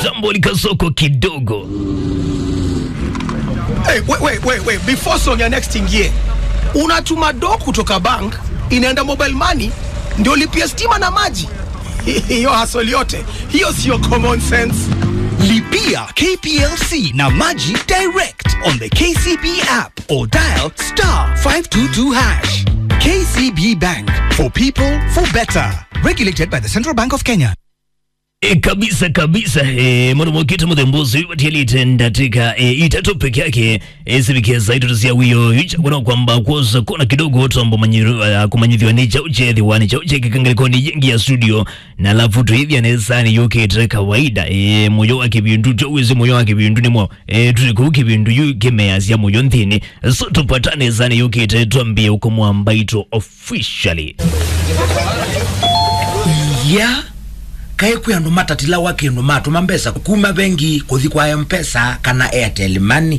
jambo likasoko kidogo Hey, wait, wait, wait, wait. Before song ya next ingie, unatuma do kutoka bank inaenda mobile money ndio lipia stima na maji. Hiyo hasoli yote hiyo sio common sense. Lipia KPLC na Maji direct on the KCB app or dial star 522 hash. KCB Bank for people for better. Regulated by the Central Bank of Kenya. E, kabisa kabisa e, muno mwakita muthembuzi watialite ndatika e, itatu peke yake e, sivikeza itutusia wiyo ichakuna kwamba kwoza kona kidogo tombo manyiru uh, kumanyithiwa ni chauche thiwani chauche kikangalikoni yengi ya studio na alafu tuithia nesani yukite kawaida e, muyo wa kibindu chowisi muyo wa kibindu nimo e, tuliku kibindu yu kimeasya muyo nthini so tupatane sani yukite twambie uko mwambaito officially ya kae kwi andu matatila wa kindu matuma mbesa kuma bengi kuthi kwa mpesa kana airtel money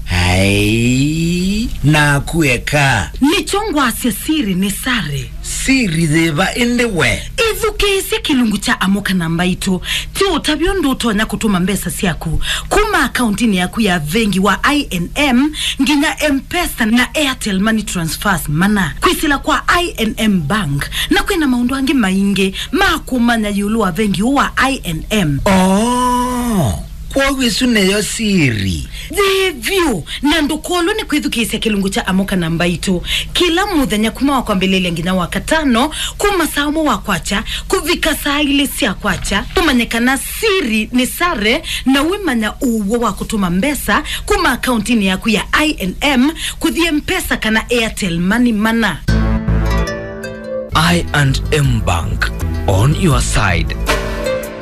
ai na kueka nichongwasya siri ni sare siri thiva indi we ithukiisye kilungu cha amuka namba itu ti utavyo ndu utonya kutuma mbesa syaku kuma akauntini yaku ya vengi wa inm nginya mpesa na airtel money transfers mana kwisila kwa inm bank na kwina maundu angi maingi ma kumanya yulu wa vengi uu wa inm oh kwowisu neyo siri thivyu na ndukolo ni kwithukisya kilungu cha amuka namba itu kila muthenya kuma wakwambililia nginya wakatano kuma saa umwe wa kwacha kuvika saa ili sya kwacha kumanyikana siri ni sare na wimanya uwo wa kutuma mbesa kuma akauntini yaku ya inm kuthie mpesa kana airtel money mana I and M Bank on your side.